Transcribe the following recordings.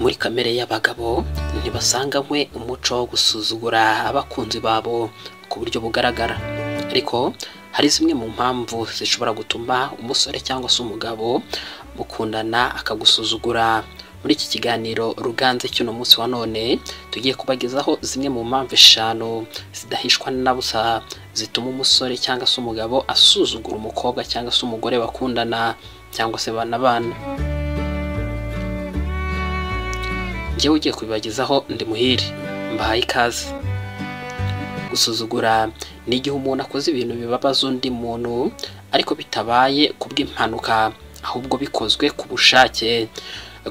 muri kamere y'abagabo ntibasanganywe umuco wo gusuzugura abakunzi babo ku buryo bugaragara ariko hari zimwe mu mpamvu zishobora gutuma umusore cyangwa se umugabo mukundana akagusuzugura muri iki kiganiro ruganze cy'uno munsi wa none tugiye kubagezaho zimwe mu mpamvu eshanu zidahishwa na busa zituma umusore cyangwa se umugabo asuzugura umukobwa cyangwa se umugore bakundana cyangwa se banabana njyewe ugiye kubibagezaho ndi muhire mbahaye ikaze gusuzugura ni igihe umuntu akoze ibintu bibabaza undi muntu ariko bitabaye kubw'impanuka ahubwo bikozwe ku bushake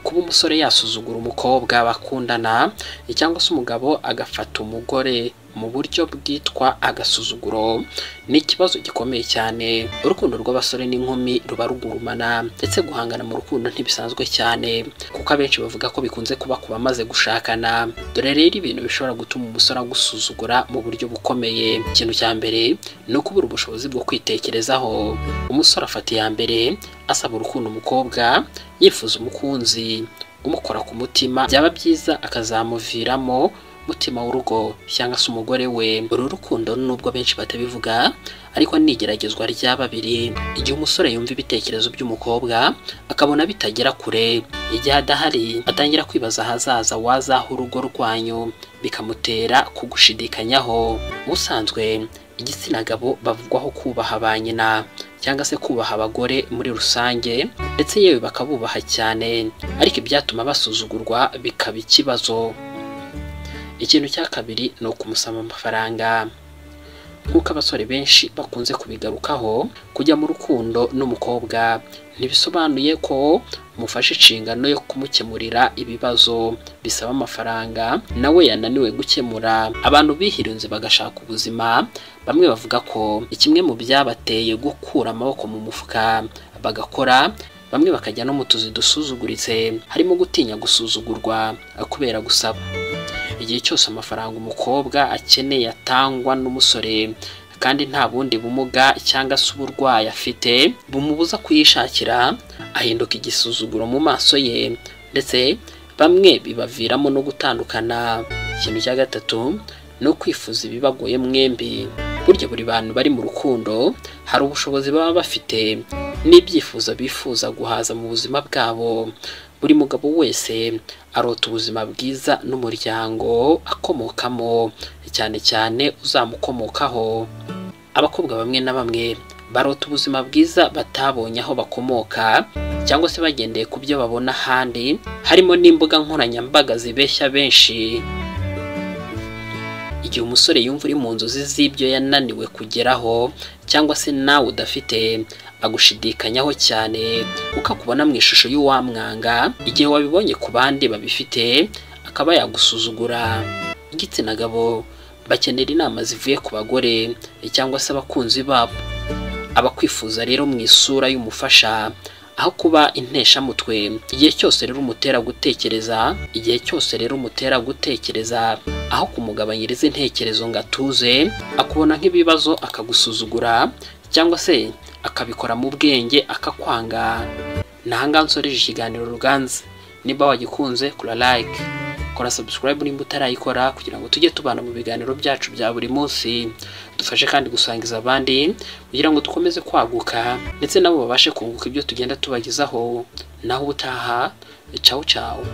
kuba umusore yasuzugura umukobwa bakundana cyangwa se umugabo agafata umugore mu buryo bwitwa agasuzuguro ni ikibazo gikomeye cyane urukundo rw'abasore n'inkumi ruba rugurumana ndetse guhangana mu rukundo ntibisanzwe cyane kuko abenshi bavuga ko bikunze kuba ku bamaze gushakana dore rero ibintu bishobora gutuma umusore agusuzugura mu buryo bukomeye ikintu cya mbere ni ukubura ubushobozi bwo kwitekerezaho umusore afata iya mbere asaba urukundo umukobwa yifuza umukunzi umukora ku mutima byaba byiza akazamuviramo mutima w'urugo cyangwa se umugore we uru rukundo nubwo benshi batabivuga ariko ni igeragezwa rya babiri igihe umusore yumva ibitekerezo by'umukobwa akabona bitagera kure igihe adahari atangira kwibaza ahazaza wazaho urugo rwanyu bikamutera kugushidikanyaho ubusanzwe igitsina gabo bavugwaho kubaha ba nyina cyangwa se kubaha abagore muri rusange ndetse yewe bakabubaha cyane ariko ibyatuma basuzugurwa bikaba ikibazo ikintu cya kabiri ni ukumusaba amafaranga nk'uko abasore benshi bakunze kubigarukaho kujya mu rukundo n'umukobwa ntibisobanuye ko mufashe inshingano yo kumukemurira ibibazo bisaba amafaranga nawe yananiwe gukemura abantu bihirinze bagashaka ubuzima bamwe bavuga ko kimwe mu byabateye gukura amaboko mu mufuka bagakora bamwe bakajya no mu tuzi dusuzuguritse harimo gutinya gusuzugurwa kubera gusaba igihe cyose amafaranga umukobwa akeneye atangwa n'umusore kandi nta bundi bumuga cyangwa se uburwayi afite bumubuza kuyishakira ahinduka igisuzuguro mu maso ye ndetse bamwe bibaviramo no gutandukana ikintu cya gatatu ni ukwifuza ibibagoye mwembi burya buri bantu bari mu rukundo hari ubushobozi baba bafite n'ibyifuzo bifuza guhaza mu buzima bwabo buri mugabo wese arota ubuzima bwiza n'umuryango akomokamo cyane cyane uzamukomokaho abakobwa bamwe na bamwe barota ubuzima bwiza batabonye aho bakomoka cyangwa se bagendeye ku byo babona ahandi harimo n'imbuga nkoranyambaga zibeshya benshi igihe umusore yumva uri mu nzozi z'ibyo yananiwe kugeraho cyangwa se nawe udafite agushidikanyaho cyane uko akubona mu ishusho y'uwamwanga igihe wabibonye ku bandi babifite akaba yagusuzugura igitsina gabo bakenera inama zivuye ku bagore cyangwa se abakunzi babo abakwifuza rero mu isura y'umufasha aho kuba inteshamutwe igihe cyose rero umutera gutekereza igihe cyose rero umutera gutekereza aho kumugabanyiriza intekerezo ngo atuze akubona nk'ibibazo akagusuzugura cyangwa se akabikora mu bwenge akakwanga ntahangaha nsoreje ikiganiro ruganze niba wagikunze kora like kora subscribe nimba utarayikora kugira ngo tujye tubana mu biganiro byacu bya buri munsi dufashe kandi gusangiza abandi kugira ngo dukomeze kwaguka ndetse nabo babashe kunguka ibyo tugenda tubagezaho naho ubutaha cawu cawu